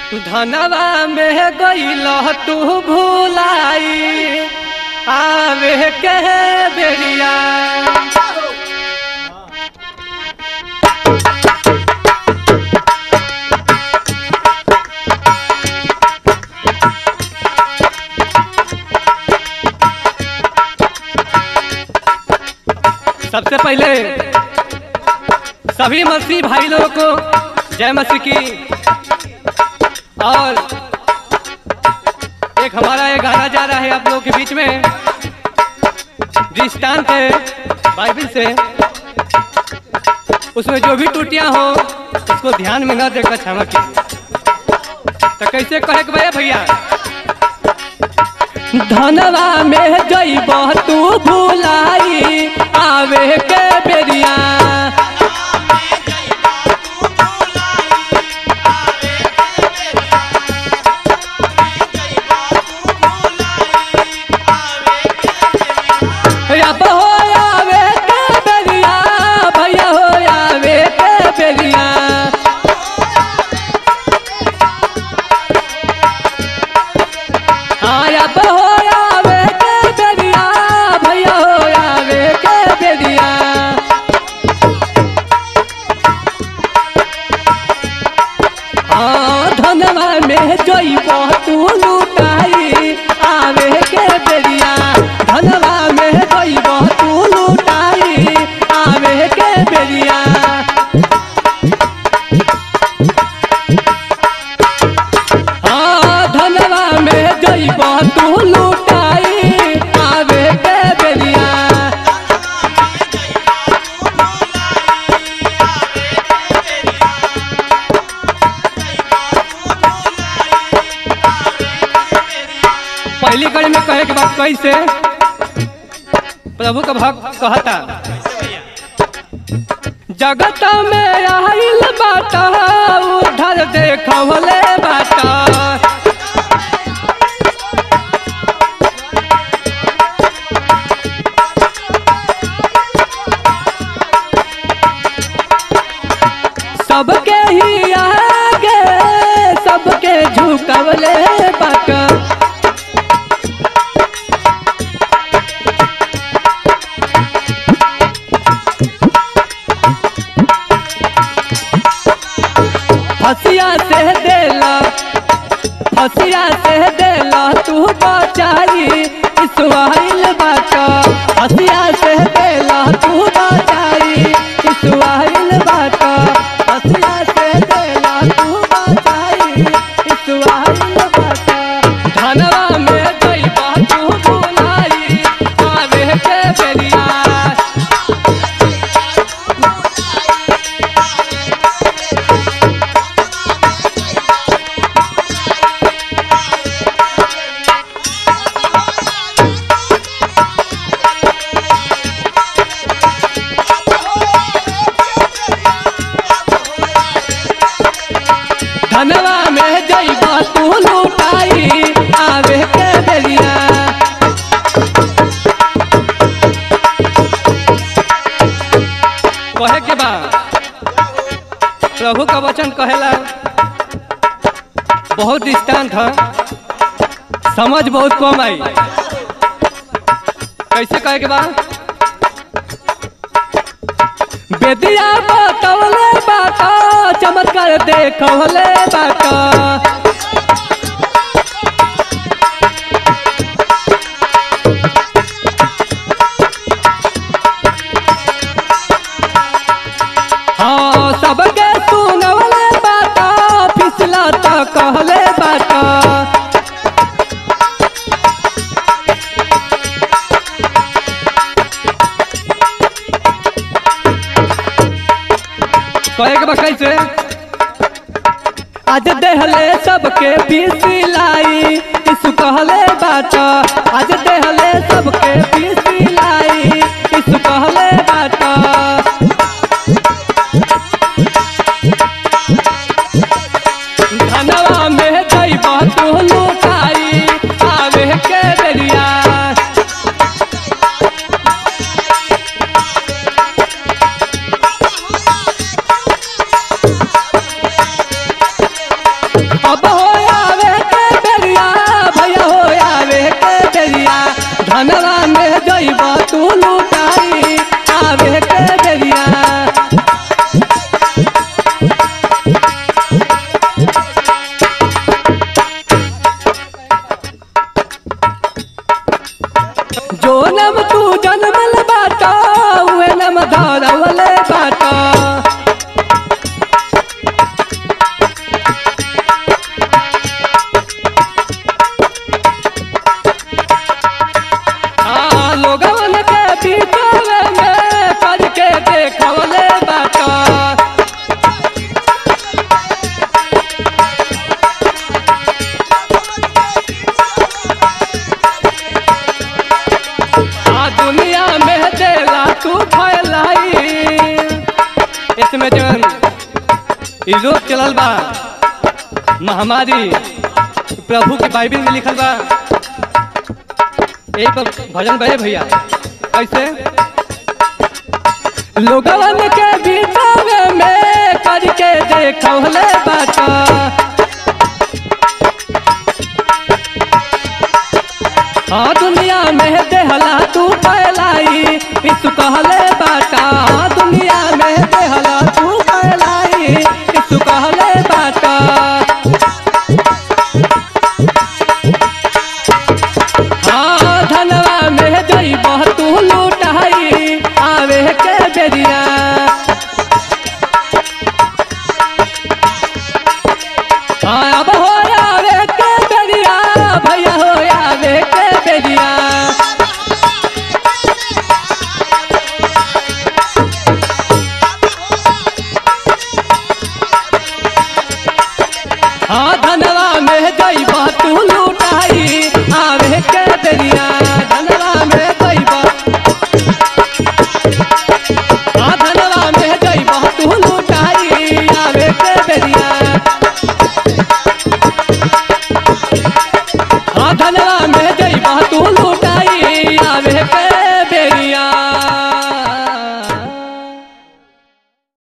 धनवा में गईल तू भूलाई आवे के बेरिया सबसे पहले सभी मसीह भाई लोगों को जय मसीह की और एक हमारा ये गाना जा रहा है आप लोगों के बीच में दृष्टांत है बाइबल से उसमें जो भी त्रुटियां हो उसको ध्यान में न देकर क्षमा कीजिए तो कैसे कहे के भैया भैया धनवा में जइब तू भुलाई आवे के बेरिया अब हो आवे के बेरिया भैया हो आवे के बेरिया हाँ अब हो आवे के बेरिया भैया हो आवे के बेरिया हाँ धनवा में जइब तू लुटाई आवे के बेरिया धनवा में जइब तू लुटाई आवे के बेरिया हाँ धनवा में जइब तू लुटाई आवे के बेरिया पहली कड़ी में कहे के बाद कैसे प्रभु का भक्त कहता जगत में आइल बाटा उधर देखवले बाटा सबके ही आगे सबके झुकवले बाटा हसिया से देला हसिया से देला तू बचाई इसवाइल बाटा हसिया से देला तू बचाई इसवाइल बाटा हसिया से देला तू बचाई इसवाइल बाटा धनवा में जइबा तू बुलाई आवे के बेरिया धनवा में जइबा तू लुटाई आवे के बेरिया कहे के बा प्रभु का वचन कहेला बहुत दृष्टांत है समझ बहुत कम आई कैसे कहे के बा बेदिया बतौले बाटा चमत्कार देखवले बाटा हाँ सबके सुनवले बाटा पिछला तो कहले बाटा कहे के बा कैसे आज देहले सबके पीसी लाई यीशु कहले बाटा आज देहले सबके पीसी लाई यीशु कहले बाटा धनवा में जइबा तू लुटाई आवे के बेरिया अब हो त्रिलोक चलल बा महामारी प्रभु के बाइबल में लिखल बा एक भजन बहे भैया कैसे लोगवन के बीचवे में करके देखौले बाटा हाँ दुनिया में देहला तू पहलाई इस कहले बाटा हाँ दुनिया में देहला तू पहलाई इस कहले बाटा हाँ धनवा में जइब तू लूटाई आवे के बेरिया हाँ अब हो आवे के बेरिया भैया हो आवे के बेरिया हाँ धनवा में जइब तू लूटाई आवे